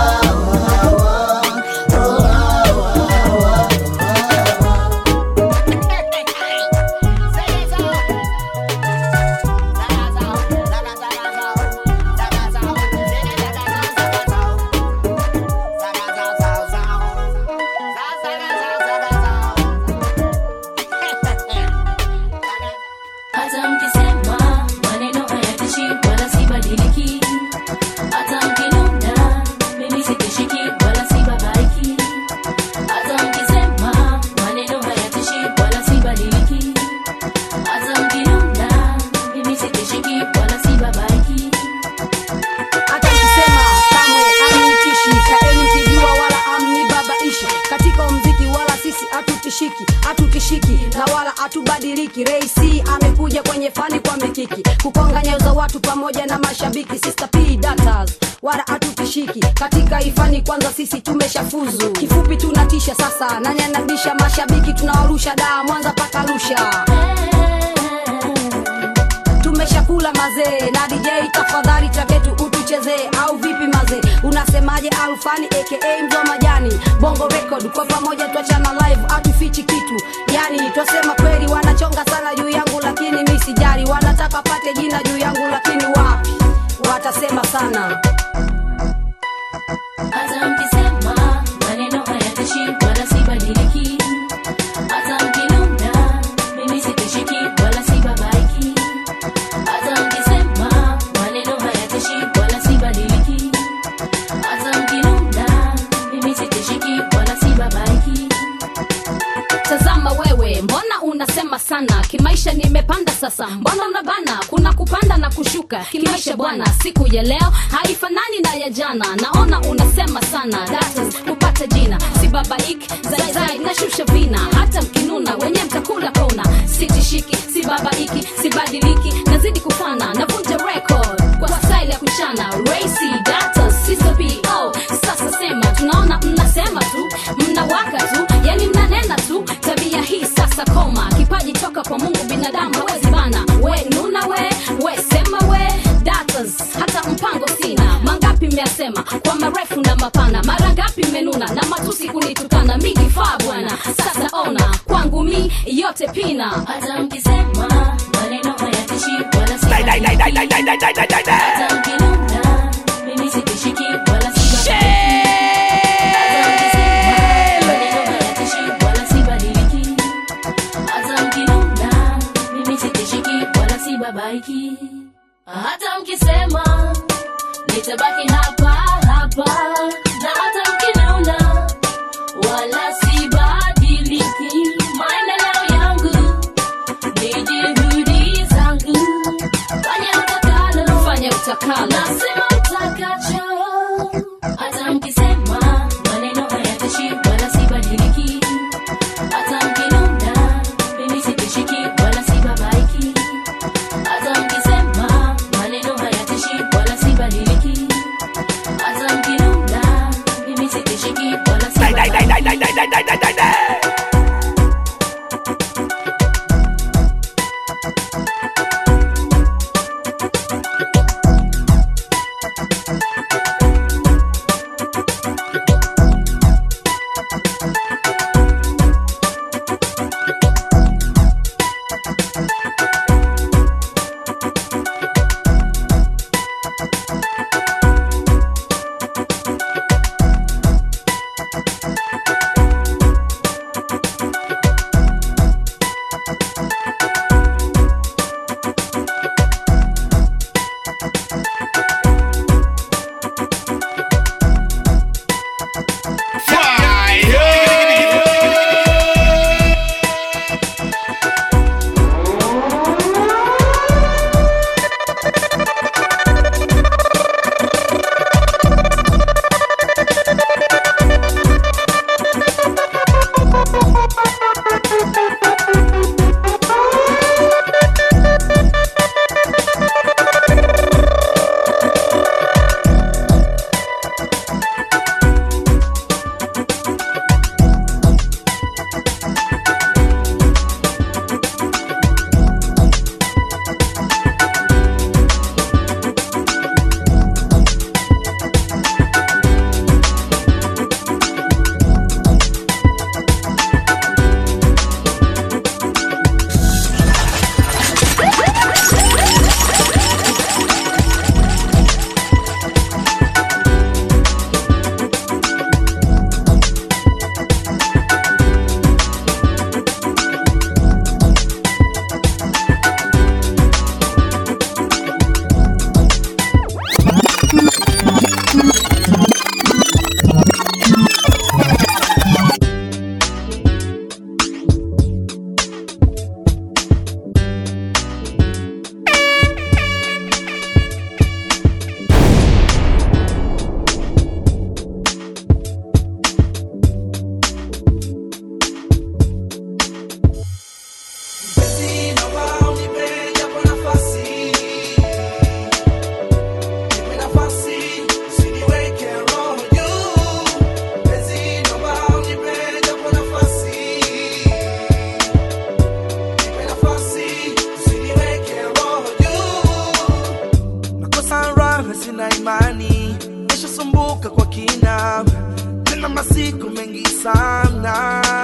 hata mkisema maneno hayatishi wala sibadiliki hata mkinuna mimi sitishiki wala sibabaiki hata mkisema maneno hayatishi wala sibadiliki hata mkinuna mimi sitishiki wala sibabaiki hata mkisema kamwe amnitishi kaeni mkijua wala amnibabaishi katika umziki wala sisi hatutishiki hatutishiki na wala hatubadiliki reisi amekuja kwenye fani kwa mikiki kukonga nyayo za watu pamoja na mashabiki sister p datas wala hatutishiki katika ifani kwanza sisi tumeshafuzu kifupi tunatisha sasa nanyanabisha mashabiki tunawarusha daa mwanza paka rusha tumeshakula mazee na dj tafadhali traketu utuchezee au vipi mazee unasemaje alfani aka mzwa majani bongo record kwa pamoja twachana live atufichi kitu yani twasema kweli wanachonga sana juu yangu lakini mi sijari wanataka pate jina juu yangu lakini wapi watasema sana hata mkisema maneno hayatishi wala sibadiliki hata mkinuna mimi sitishiki wala sibabaiki hata mkisema maneno hayatishi wala sibadiliki hata mkinuna mimi sitishiki wala sibabaiki tazama wewe mbona unasema sana kimaisha nimepanda sasa mbona unabana kuna kupanda na kushuka kimaisha bwana siku ya leo haifanani na ya jana naona unasema sana Datas, kupata jina sibabaik zaizai nashusha vina hata mkinuna wenye mtakula kona sitishiki sibabaiki sibadiliki nazidi kufana navunja record kwa style ya kuchana racy data sister po sasa sema tunaona mnasema tu mnawaka tu yani mnanena tu tabia hii sasa koma kipaji toka kwa mungu binadamu hawezi bana we nuna we we sema we datas hata mpango sina mangapi mmeyasema kwa marefu na mapana mara ngapi mmenuna na matusi kunitukana mi kifaa bwana sasa ona kwangu mi yote pina hata mkisema maneno hayatishi wala sibadiliki hata mkinuna mimi sitishiki wala sibabaiki hata mkisema maneno hayatishi wala sibadiliki hata mkinuna mimi sitishiki wala sibabaiki hata mkisema nitabaki hapa hapa na hata mkinuna wala sibadiliki maendeleo yangu ni juhudi zangu fanya utakalo fanya utakalo nasema utakacho hata mkisema maneno hayatishi wala sibadiliki hata mkinuna mimi sitishiki wala sibabaiki hata mkisema maneno hayatishi wala sibadiliki hata mkinuna mimi sitishiki wala sibabaiki na masiku mengi sana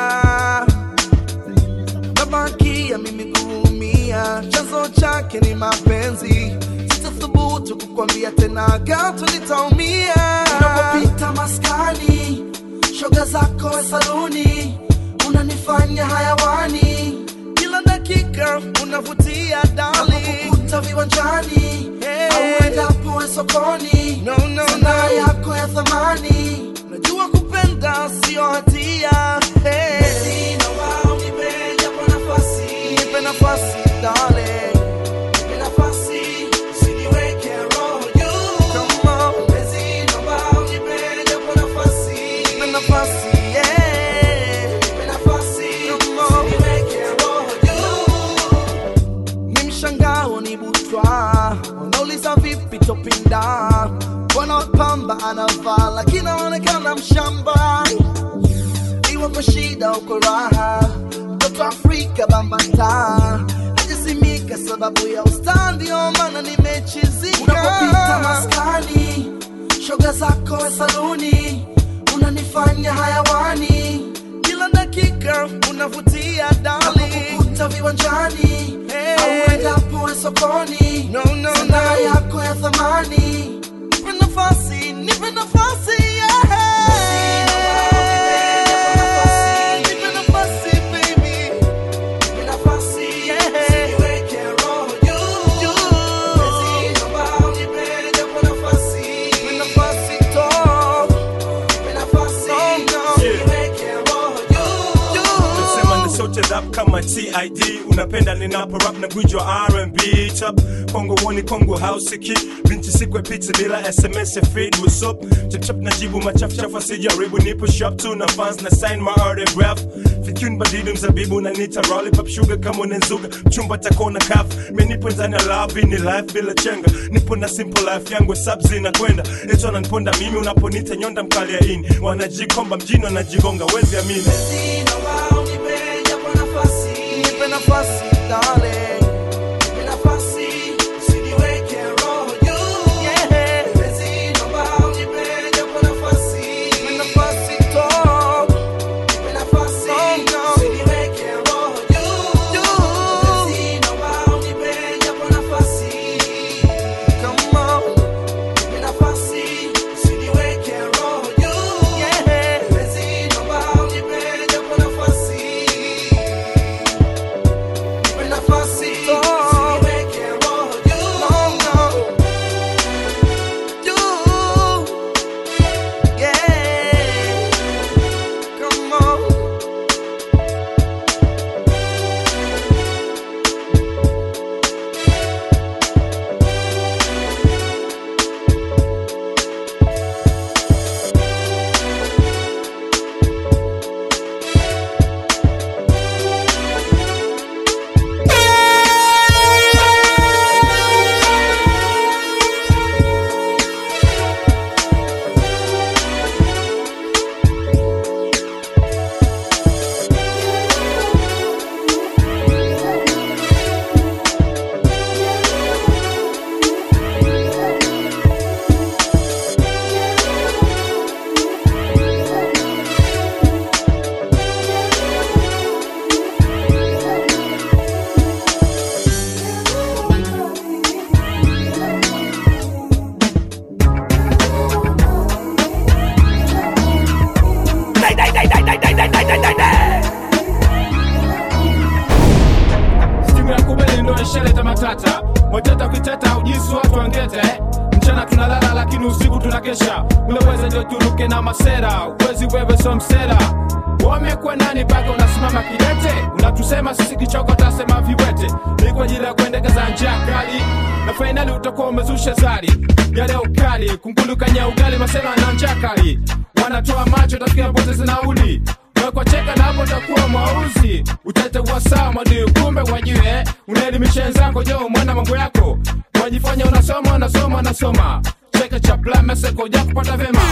nabakia mimi kuumia chanzo chake ni mapenzi sitathubutu kukwambia tena gatu nitaumia unapopita maskani shoga zako saluni unanifanya hayawani kila dakika unavutia daliukuta viwanjani au endapo sokoni no, no, sanaa no. yako ya thamani najua kupenda sio hatia hey. nipe nafasi dale nipe nafasi usiniweke roho juu Come on. Penzi naomba unipe japo nafasi nipe nafasi yeah. nipe nafasi usiniweke roho juu ni mshangao ni butwa wanauliza vipi topinda bwana wapamba anavaa lakini anaonekana mshamba iwe kwa shida uko raha mtoto afrika bambata ajisimika sababu ya usta ndio maana nimechizika unapopita maskani shoga zako saluni unanifanya hayawani kila dakika unavutia dali kukuta viwanjani au endapo sokoni no, no, sanaa no. yako ya thamani nipe nafasi nipe nafasi yeah. Nipe nafasi, baby. Nipe nafasi, usiniweke roho juu. Penzi naomba unipe japo nafasi. Nipe nafasi tu. Nipe nafasi, usiniweke roho juu. Nasema ni sote rap kama TID unapenda ninapo rap na gujwa R&B top Kongo woni Kongo house ki binti sikwe pizza bila SMS ya feed what's up chap chap najibu machafu chafu asijaribu nipo shop tu na fans na sign my autograph fikun badidu mzabibu na nita lollipop sugar kama unenzuga mchumba takona kaf mimi nipo ndani ya love ni life bila chenga nipo na simple life yangu subs inakwenda eto ananiponda mimi unaponita nyonda mkali ya ini wanajikomba mjini wanajigonga wezi amini Nipe nafasi, darling. Nipe nafasi, usiniweke roho juu. Yeah. Penzi naomba unipe japo nafasi. Nipe nafasi tu. Nipe nafasi, usiniweke roho juu. Penzi naomba unipe japo nafasi. Come on. Nipe nafasi, usiniweke roho juu. Yeah. Penzi naomba unipe japo nafasi. Nipe nafasi tu. Usiniweke roho juu. No, no. Juu. Yeah. Come on. stimu ya kubeli ndo isheleta matata mweteta kuiteta ujisi watu wangete mchana tunalala lakini usiku tunakesha unaweza ndio turuke na masera uwezi wewe so msera wamekuwa nani mpaka unasimama kidete unatusema sisi kichoko tasema viwete ni kwa ajili ya kuendekeza njia kali na fainali utakuwa umezusha zari yale ukali kungulukanya ugali masema na njia kali wanatoa macho tafikia poteze nauli kwa cheka na hapo takuwa mwauzi utete wasaa mwadui kumbe wajue unaelimisha wenzako jo mwana mambo yako wajifanya unasoma unasoma unasoma cheke cha plameseko ja kupata vema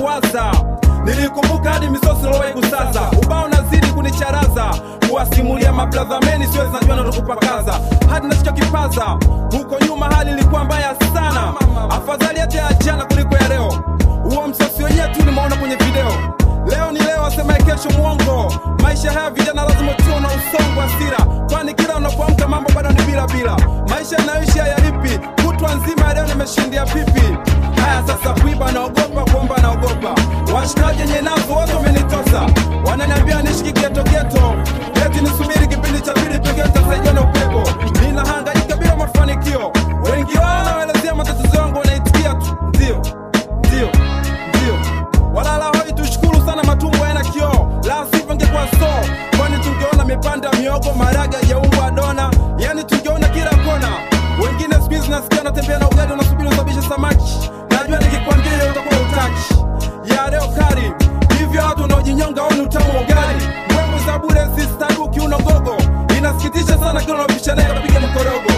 nawaza nilikumbuka hadi misosi lowai kusaza ubao nazidi kunicharaza kuwasimulia mabradhameni siwezi najua natokupakaza hadi nasichokipaza huko nyuma hali ilikuwa mbaya sana afadhali hata ya jana kuliko ya leo huo msosi wenyewe tu nimeona kwenye video leo ni leo asemaye kesho mwongo maisha haya vijana lazima tuwe na usongo wa sira kwani kila unapoamka mambo bado ni bila bila maisha yanayoishi hayalipi kutwa nzima leo nimeshindia pipi haya sasa kuiba naogopa kuomba naogopa washikaji yenye nazo wote wamenitosa wananiambia nishiki geto geto eti nisubiri kipindi cha pili pekee nitasaidia na upepo ninahangaika bila mafanikio wengi wao nawaelezea matatizo yangu wanaitikia tu ndio ndio ndio walala hoi tushukuru sana matumbo yana kioo la sivyo ingekuwa so kwani tungeona mipanda miogo maraga yaumbwa dona yani tungeona kila kona wengine siku hizi nasikia natembea na ugali unasubiri usabishe samaki najua nikikwambia hiyo utakuwa utaki ya leo kari hivyo watu wanaojinyonga oni utamu wa ugali mbwembwe za bure sistaduki unogogo inasikitisha sana kila unapisha naye kapiga mkorogo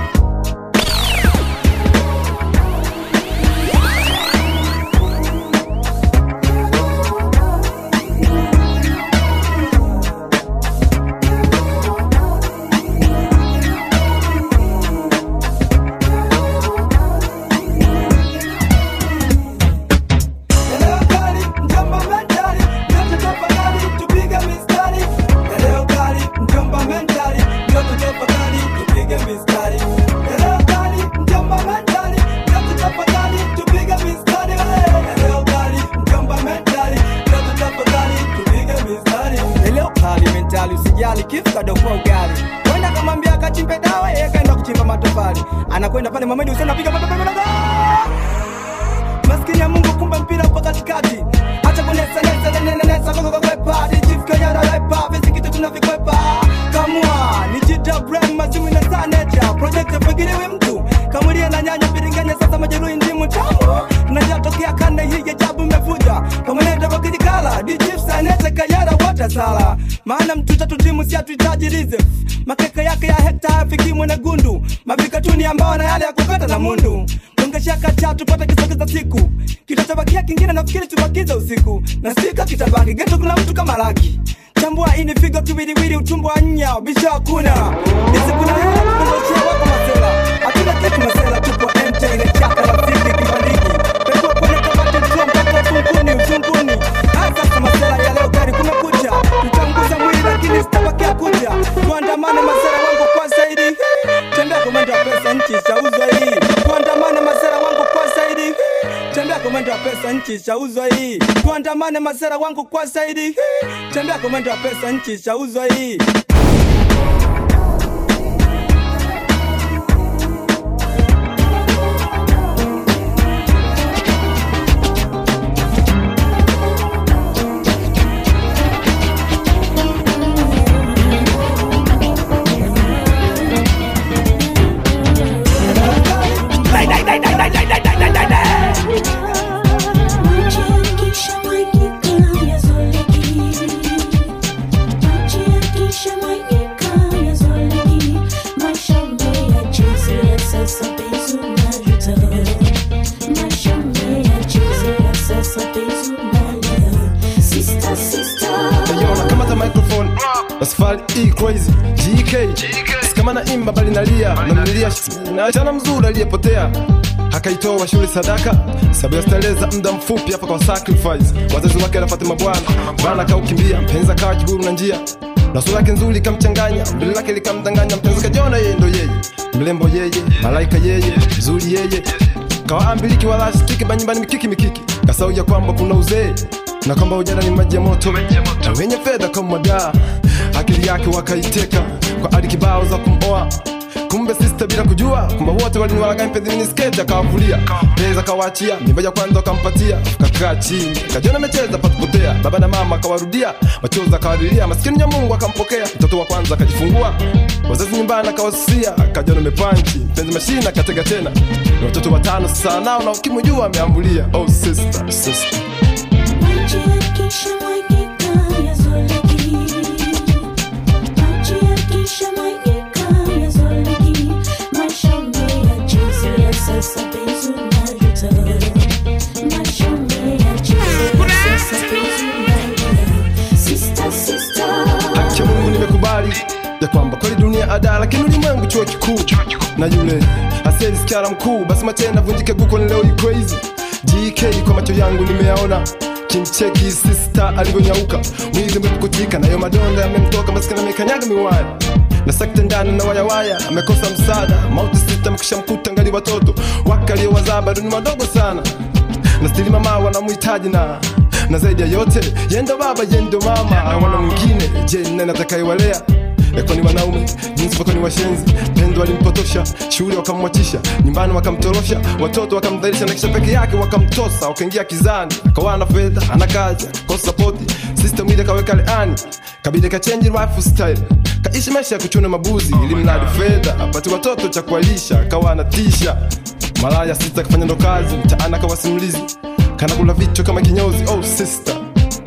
Leo kali, mjomba mentali, yote tafadhali tupige mistari. Leo kali, mjomba mentali, yote tafadhali tupige mistari. Leo kali, mjomba mentali, yote tafadhali tupige mistari. Leo kali, mjomba mentali, yote tafadhali tupige mistari. Leo kali mentali, usijali kifu kadokuwa ugali. Kwenda kamwambia akachimbe dawa, yeye kaenda kuchimba matofali. Anakwenda pale Mohamed Hussein apiga matofali maskini ya Mungu, kumbe mpira upo katikati. Acha kunesa nesa nene nesa kwa kwa kwepa dijifika yara repa visi kitu tunavikwepa kamua ni jita brand mazimu na saneja project yapigiliwi mtu kamulia na nyanya biringanya sasa majeruhi ndimu tamu najatokea kanda hii ya jabu imevuja pamaneta wakijikala dijif sanete kayara wote sala maana mtu tatu timu si hatuhitaji reserve makeka yake ya hekta hafikimwe na gundu mavikatuni ambao na yale ya kukata na mundu ongeshaka cha tupate kisogeza siku kitachobakia kingine nafikiri tubakize usiku na sika kitabaki geto kuna mtu kama laki chambua ini figo kiwiliwili utumbo wa nya bisha hakuna isi kuna hela tunazochia wako masela hatuna kitu masela tupo mt ile chaka la siki kibandiki pekua kwenye kabati tuwa mpaka ufunguni ufunguni sasa masela ya leo gari kuna kucha tutanguza mwili lakini sitabakia kuja tuandamane masela wangu kwa zaidi tembea kwa mwendo wa pesa nchi chauzwa hii tuandamane masera wangu kwa zaidi tembea kwa mwendo wa pesa nchi chauzwa hii tuandamane masera wangu kwa zaidi tembea kwa mwendo wa pesa nchi chauzwa hii Yona kamata microphone na safari hii crazy GK kama na imba bali nalia namlilia na chana mzuri aliyepotea akaitoa shule sadaka sababu ya starehe za muda mfupi hapa kwa sacrifice wazazi wake na Fatima bwana bana kaukimbia mpenzi akawa kiburu na njia na sura yake nzuri ikamchanganya mbele lake likamdanganya mpenzi kajiona yeye ndo yeye mlembo yeye malaika yeye mzuri yeye kawaambiliki wala ashikiki banyumbani mikiki mikiki kasauja kwamba kuna uzee na kwamba ujana ni maji ya moto na wenye fedha kama madaa akili yake wakaiteka kwa hadi kibao za kumoa kumbe sister bila kujua kumbe wote waliniwalaga mpenzi mini skate akawavulia pesa akawaachia mimba ya kwanza akampatia kakaa chini kajiona amecheza patupotea baba na mama akawarudia machozi akawalilia maskini ya Mungu akampokea mtoto wa kwanza akajifungua wazazi nyumbani akawasusia akajiona mepanchi mpenzi mashina akatega tena ni watoto watano sasa nao na ukimjua ameambulia oh sister sister Sasa penzi unajuta maisha umeyachizi kwamba kweli dunia ada lakini ulimwengu chuo kikuu na yule aseli sikiara mkuu basi matena vunjike guko ni leo i crazy gk kwa macho yangu nimeyaona kimcheki sista alivyonyauka mwili umepukutika nayo madonda yamemtoka maskini amekanyaga miwani na sekta ndani na wayawaya amekosa msaada mauti sita mkisha mkuta ngali watoto wakaliowazaa bado ni wadogo sana na stili mama wanamhitaji na na zaidi ya yote yendo baba yendo mama wana mwingine je nani atakayewalea Eko ni wanaume jinsi wako ni washenzi pendo walimpotosha shule wakamwachisha nyumbani wakamtorosha watoto wakamdhalisha na kisha peke yake wakamtosa wakaingia kizani akawa na fedha ana kazi akakosa sapoti system ile kaweka leani kabidi kachenji lifestyle kaishi maisha ya kuchuna mabuzi ili mradi fedha apate watoto cha kuwalisha akawa anatisha malaya sita kafanya ndo kazi mtaana kawa simulizi kanakula vichwa kama kinyozi oh sister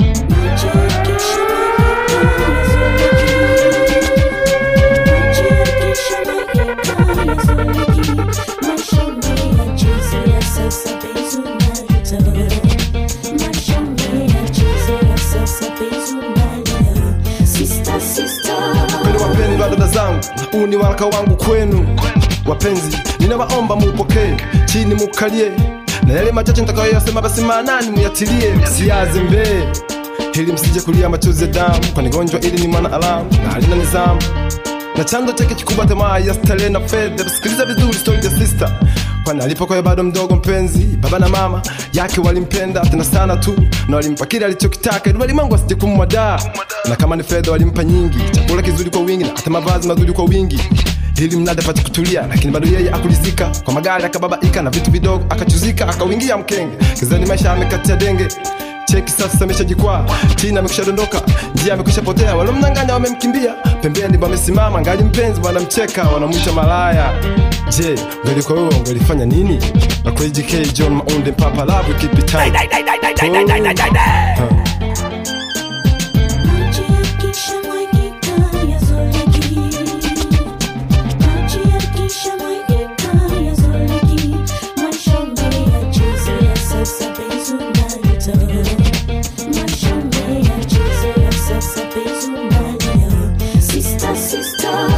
kweli wapendwa dada zangu huu ni waraka wangu kwenu wapenzi ninawaomba muupokee chini mukalie na yale machache nitakayoyasema basi maanani muyatilie msiyaze mbee ili msije kulia machozi ya damu kwani gonjwa ili ni mwana alamu na halina nizamu na chanzo chake kikubwa tamaa ya starehe na fedha sikiliza vizuri story ya sister kwani alipokuwa bado mdogo mpenzi baba na mama yake walimpenda tena sana tu na walimpa kile alichokitaka ili walimwengu asije kumwadaa na kama ni fedha walimpa nyingi chakula kizuri kwa wingi na hata mavazi mazuri kwa wingi ili mnada apate kutulia lakini bado yeye akulizika kwa magari akababaika na vitu vidogo akachuzika akawingia mkenge kizani maisha amekatia denge cheki sasa ameshajikwaa chini amekusha dondoka njia amekusha potea walomnyang'anya wamemkimbia pembeni wamesimama ngali mpenzi wanamcheka wanamwita malaya je ungelikuwa wewe ungelifanya nini na kwa JK John Maunde Papa Love keep it tight Huh. Sister, sister.